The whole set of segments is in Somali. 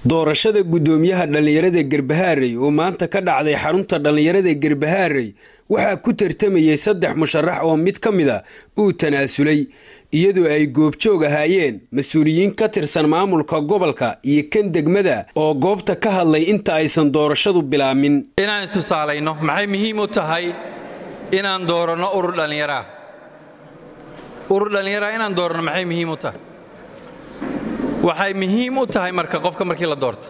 doorashada guddoomiyaha dhallinyarada garbahaarey oo maanta ka dhacday xarunta dhallinyarada garbahaarey waxaa ku tartamayay saddex musharax oo mid ka mid a uu tanaasulay iyadoo ay goobjoog ahaayeen mas-uuliyiin ka tirsan maamulka gobolka iyo kan degmada oo goobta ka hadlay inta aysan doorashadu bilaamin inaan istusaalayno maxay muhiim u tahay inaan dooranno urur dhallinyaraa urur dhallinyaraa inaan dooranno maxay muhiim u tahay waxay muhiim u tahay marka qofka markii la doorto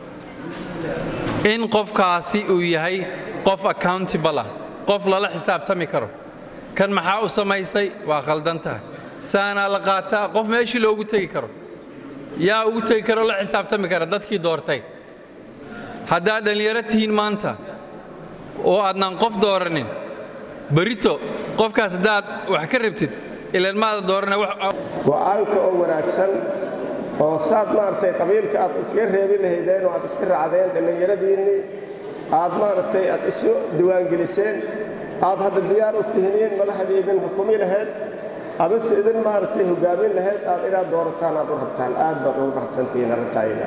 in qofkaasi uu yahay qof accountable ah qof lala xisaabtami karo kan maxaa u samaysay waa khaldan tahay saanaa la qaataa qof meeshii loogu tegi karo yaa ugu tegi karoo la xisaabtami kara dadkii doortay haddaad dhallinyaro tihiin maanta oo aadnaan qof dooranin berito qofkaas haddaad wax ka rabtid ilaan maada doorana go'aanka oo wanaagsan oo saad maaragtay qabiilka aad iska reebi lahaydeen oo aad iska raacdeen dhallinyaradiinnii aad maaragtay aad isu diwaangeliseen aad hadda diyaar u tihiniin madaxdii idin xukumi lahayd amase idin maaragtay hoggaamin lahayd aad inaad doorataan aad u rabtaan aad baad ugu baxsantihiin arrintaayda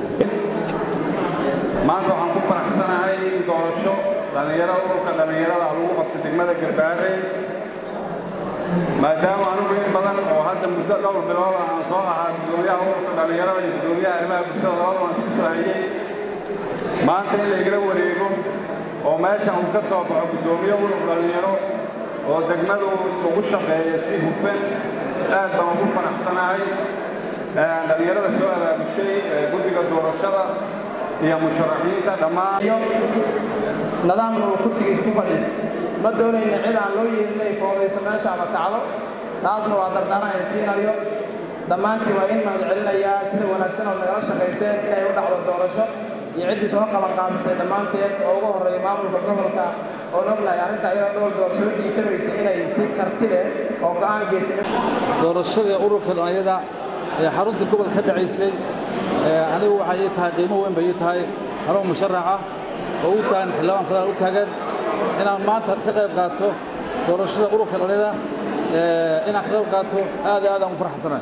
maanta waxaan ku faraxsanahay in doorasho dhallinyarada ururka dhallinyarada lagu qabto degmada garbaarey maadaama anugu in badan oo hadda muddo dhowr bilooda aan soo ahaa guddoomiyaha ururka dhallinyarada iyo guddoomiyaha arrimaha bulshada labada waan isku soo hayey maanta in laygala wareego oo meeshan uu ka soo baxo guddoomiye urur dhallinyaro oo degmadu ugu shaqeeya si hufan aad baan ugu faraxsanahay dhallinyarada soo abaabushay guddiga doorashada iyo musharaxiinta dhammaan nidaamna uu kursigiisa ku fadhiisto ma doonayna cid aan loo yeerinay foodaysa meesha ama kacdo taasna waa dardaaran ay siinayo dhammaantiin waa in mahad celinayaa sida wanaagsan ood nagala shaqayseen inay u dhacdo doorasho iyo ciddii soo qabanqaabisay dhammaanteed oo ugu horreeya maamulka gobolka oon ognahay arrinta ayada dhowr bilood soo dhiitamaysay inay si karti leh oo go'aan geysay doorashadii ururka dhallinyarada ee xarunta gobolka ka dhacaysay anigu waxay ii tahay qiimo weyn bay ii tahay anoo musharax ah oo u taagan xildhibaan federaal u taagan inaan maanta ka qayb qaato doorashada ururka dhallinyarada inaan ka qayb qaato aad iyo aad aan u farxsanahay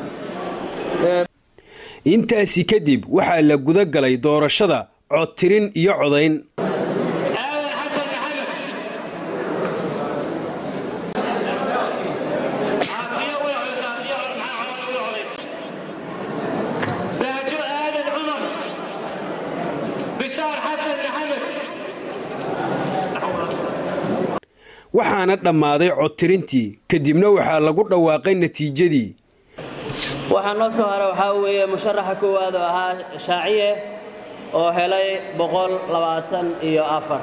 intaasi kadib waxaa la guda galay doorashada codtirin iyo codayn waxaana dhammaaday codtirintii kadibna waxaa lagu dhawaaqay natiijadii waxaa noo soo hara waxaa weeye musharaxa koowaad oo ahaa shaaciye oo helay boqol labaatan iyo afar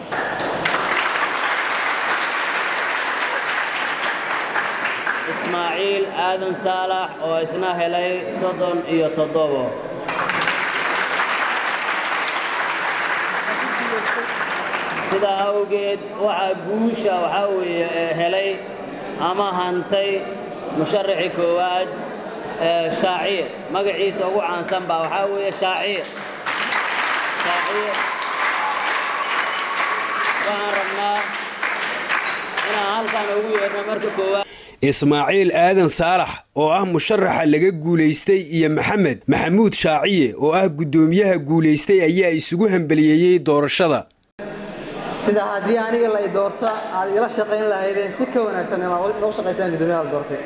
ismaaciil aadan saalax oo isna helay soddon iyo toddobo sidaa awgeed waxaa guusha waxaa weeye helay ama hantay musharaxii koowaad shaaciye magaciisa ugu caansan baa waxaa weeye shaaciye shaaciye waxaan rabnaa inaan halkan ugu yeerno marka koowaad ismaaciil aadan saalax oo ah musharaxa laga guulaystay iyo maxamed maxamuud shaaciye oo ah guddoomiyaha guulaystay ayaa isugu hambaliyeeyey doorashada sida haddii aniga la doorto aad ila shaqayn lahaydeen si ka wanaagsan inaad noo shaqaysaan guddoomiyaha la doortay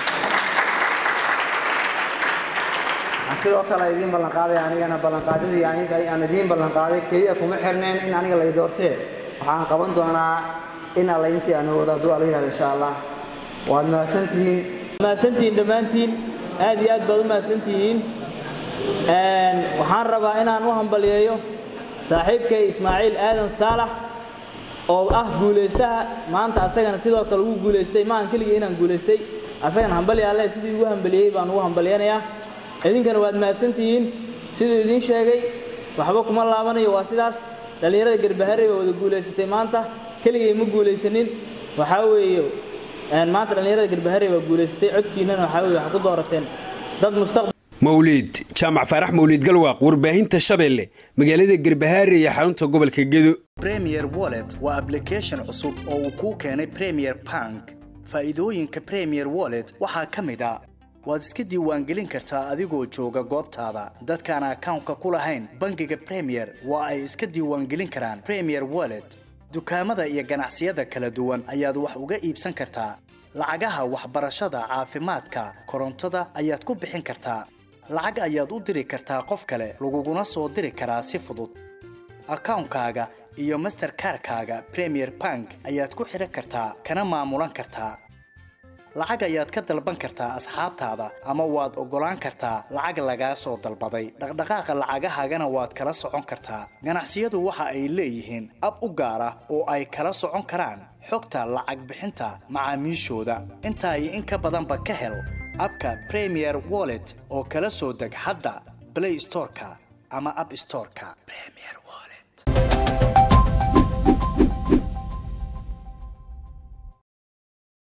waxaan sidoo kale idiin ballanqaaday anigana ballanqaadadii aniga aan idiin ballanqaaday keliya kuma xirneen in aniga lay doortee waxaan qaban doonaa in alla intii aan wada hadduu alla yidhahdo insha allah waad mahadsantihiin mahadsantihiin dhammaantiin aad iyo aad baad u mahadsantihiin waxaan rabaa inaan u hambaliyeeyo saaxiibkay ismaaciil aadan saalax oo ah guulaystaha maanta asagana sidoo kale ugu guulaystay maahan keligii inaan guulaystay asagana hambali alle sidii ugu hambaliyey baan ugu hambaliyanayaa idinkana waad mahadsantihiin siduu idiin sheegay waxba kuma laabanayo waa sidaas dhallinyarada garbaharey baa wada guulaysatay maanta keligay ma guulaysanin waxaa weeye maanta dhallinyarada garbaharey baa guulaysatay codkiinnana waxaa weye waxaa ku doorateen dad mustaqbal mawliid jaamac faarax mawliid galwaaq warbaahinta shabeelle magaalada garbahaare iyo xarunta gobolka gedo premier wallet waa ablication cusub oo uu kuu keenay premier bank faa'iidooyinka premier wallet waxaa ka mid a waad iska diiwaangelin kartaa adigoo jooga goobtaada dadkaan akawnka ku lahayn bangiga premier waa ay iska diiwaangelin karaan premier wallet dukaamada iyo ganacsiyada kala duwan ayaad wax uga iibsan kartaa lacagaha waxbarashada caafimaadka korontada ayaad ku bixin kartaa lacag ayaad u diri kartaa qof kale laguguna soo diri karaa si fudud akawnkaaga iyo masterkarkaaga premier bank ayaad ku xidhan kartaa kana maamulan kartaa lacag ayaad ka dalban kartaa asxaabtaada ama waad oggolaan kartaa lacag lagaa soo dalbaday dhaqdhaqaaqa lacagahaagana waad kala socon kartaa ganacsiyadu waxa ay leeyihiin ab u gaar ah oo ay kala socon karaan xogta lacag bixinta macaamiishooda intaa iyo in ka badanba ka hel abka premier wallet oo kala soo deg hadda blay storeka ama ab storeka